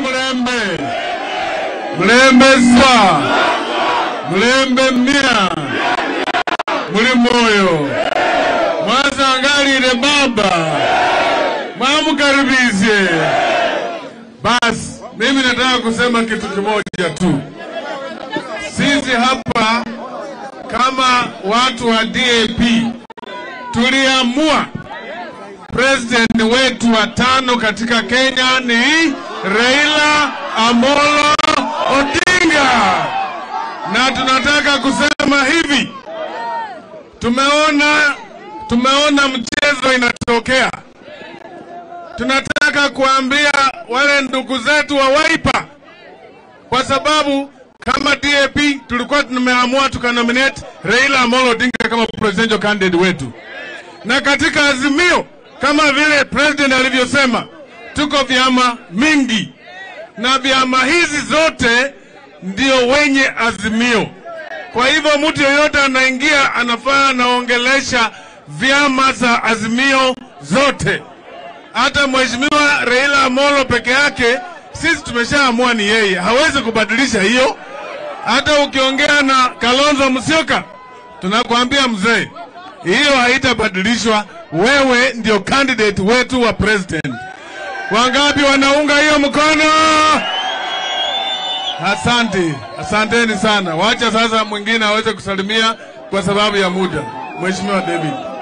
mulembe mulembe sa mulembe mia muli moyo mwasangalile baba mwamukaribishe basi mimi nataka kusema kitu kimoja tu sisi hapa kama watu wa DAP tuliamua president wetu wa tano katika Kenya ni Raila Amolo Odinga, na tunataka kusema hivi, tumeona tumeona mchezo inatokea. Tunataka kuambia wale ndugu zetu wa Wiper, kwa sababu kama DAP tulikuwa tumeamua tukanominate Raila Amolo Odinga kama presidential candidate wetu, na katika Azimio kama vile president alivyosema, tuko vyama mingi na vyama hizi zote ndio wenye Azimio. Kwa hivyo mtu yeyote anaingia anafaa anaongelesha vyama za Azimio zote. Hata mheshimiwa Raila Amolo peke yake, sisi tumeshaamua ni yeye, hawezi kubadilisha hiyo. Hata ukiongea na Kalonzo Musyoka, tunakwambia mzee, hiyo haitabadilishwa. Wewe ndio candidate wetu wa president. Wangapi wanaunga hiyo mkono? Asante, asanteni sana. Wacha sasa mwingine aweze kusalimia kwa sababu ya muda. Mheshimiwa David.